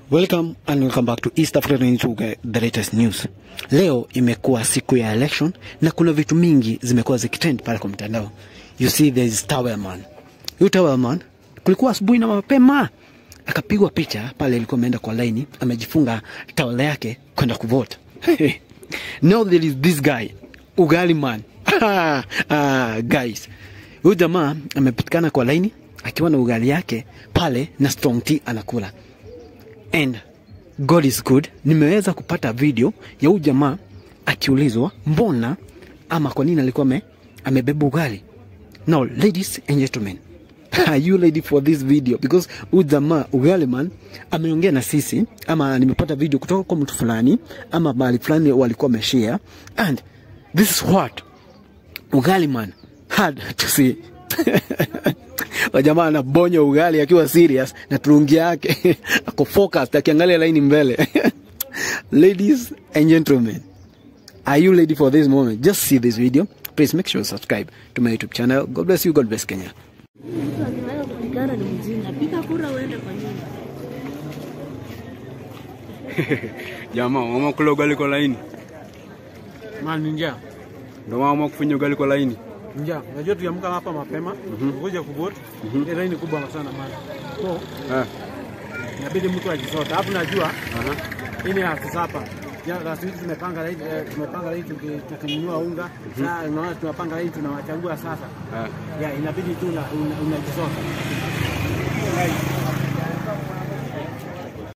Welcome and welcome back to East Africa News, the latest news. Leo imekuwa siku ya election na kuna vitu mingi zimekuwa zikitrend pale kwa mtandao. You see there is Towelman. Huyu Towelman kulikuwa asubuhi na mapema akapigwa picha pale, ilikuwa ameenda kwa laini, amejifunga tawala yake kwenda kuvote. Now there is this guy Ugali man. ah, guys, huyu jamaa amepatikana kwa laini akiwa na ugali yake pale na strong tea anakula and God is good. Nimeweza kupata video ya huyu jamaa akiulizwa mbona ama kwa nini alikuwa ame, amebeba ugali. Now ladies and gentlemen, are you ready for this video? Because huyu jamaa ugali man ameongea na sisi, ama nimepata video kutoka kwa mtu fulani ama mahali fulani walikuwa wameshare, and this is what ugali man had to say. Wajamaa anabonya ugali akiwa serious na turungi yake ako focused akiangalia laini mbele. Ladies and gentlemen, are you ready for this moment? Just see this video. Please make sure you subscribe to my YouTube channel. God bless you. God bless Kenya. Mtu akiweza kupigana ni mjinga. Piga kura uende kwa nyumba. Jamaa mama kula ugali kwa laini, Man, njaa ndio mama kufinya ugali kwa laini. njaa, unajua tuliamka hapa mapema kuja kuvote, ile laini kubwa sana man, so Eh, inabidi mtu ajisota. Alafu najua aha. hii ni last supper ya last week tumepanga laini, eh, tumepanga laini tuki- tukinunua unga. Sasa unaona tunapanga laini tunawachagua sasa, Eh. ya inabidi tu una- una- unajisota. Right.